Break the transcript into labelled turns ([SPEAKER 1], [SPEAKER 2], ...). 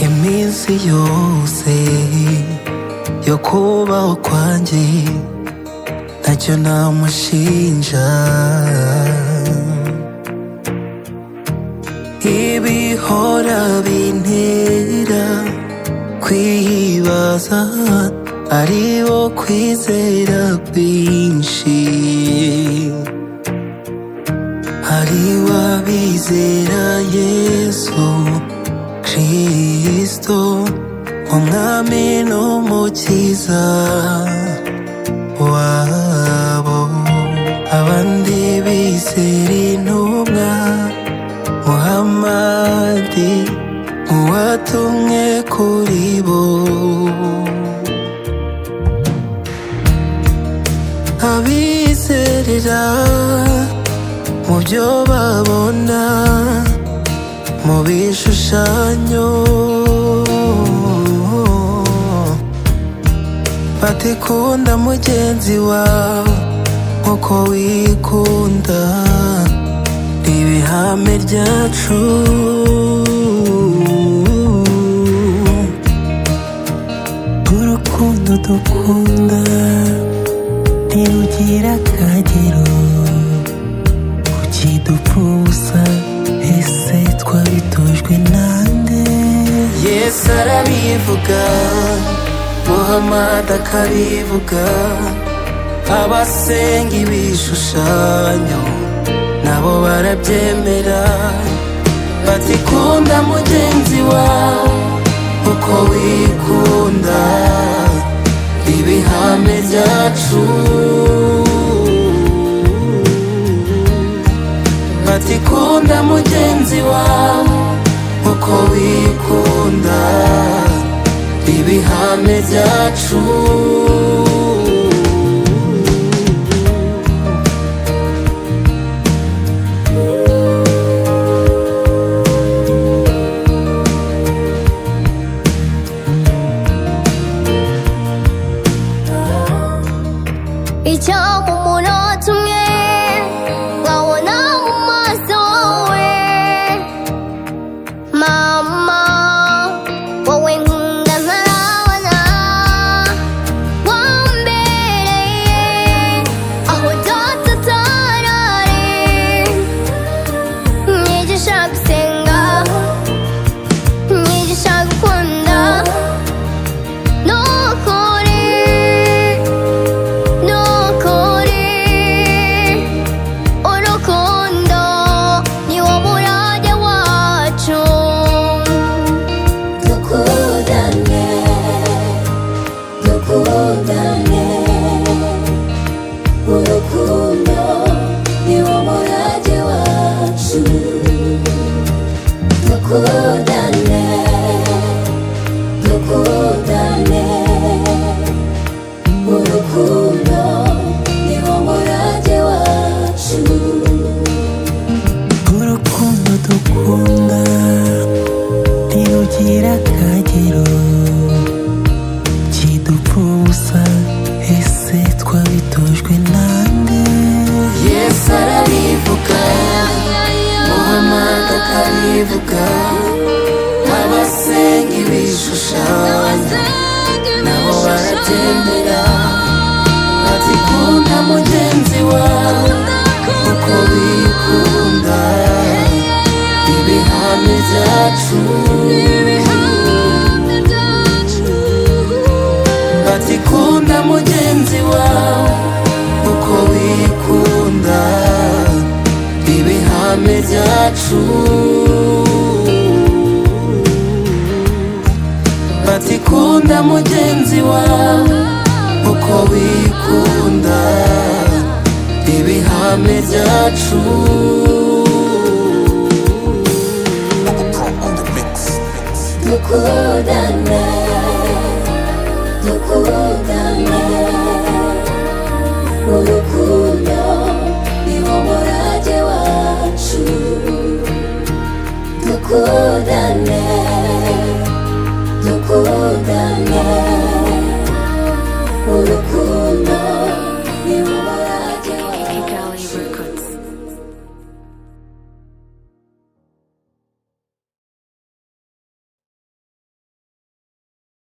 [SPEAKER 1] isi yose yo kubaho kwanjye ntacyo namushinja ibihora bintera kwibaza aribo kwizera kwinshi hari wabizera yesu kristo umwami n'umukiza wabo abandi bizera intumwa muhamadi uwatumwe kuri bo abizerera mu byo babona mu bishushanyo bati kunda mugenzi wawe nk'uko wikunda ni ibihame ryacu urukundo dukunda ntirugira akagero ukidupfusa ese twabitojwe nande yesu arabivuga muhamadi akabivuga abasenga ibishushanyo nabo barabyemera bati kunda mugenzi wawe uko wikunda ibihame byacu bati kunda mugenzi wawe uko wikunda ibihame byacu
[SPEAKER 2] icyo umunota umwe nkabona mu maso we mama wowe nkunda ntarabona wambereye aho data atarari mwigisha gusenga mwigisha gukunda n'ukuri n'ukuri urukundo niwo murage wacu dukundane dukundane urukundo niwo murage wacu dukundane dukundane urukundo niwo murage wacu
[SPEAKER 1] urukundo dukunda ntirugira akagero kidupfusa ese twabitojwe nande yesu arabivuga muhamadi akabivuga abasenga ibishushanyo nabo baratemera bati kunda mugenzi wawe uko wikunda ibihame byacu bati kunda mugenzi wawe uko wikunda ibihame byacu bati kunda mugenzi wawe uko wikunda ibihame byacu
[SPEAKER 2] dukundane dukundane urukundo niwo murage wacu dukundane dukundane urukundo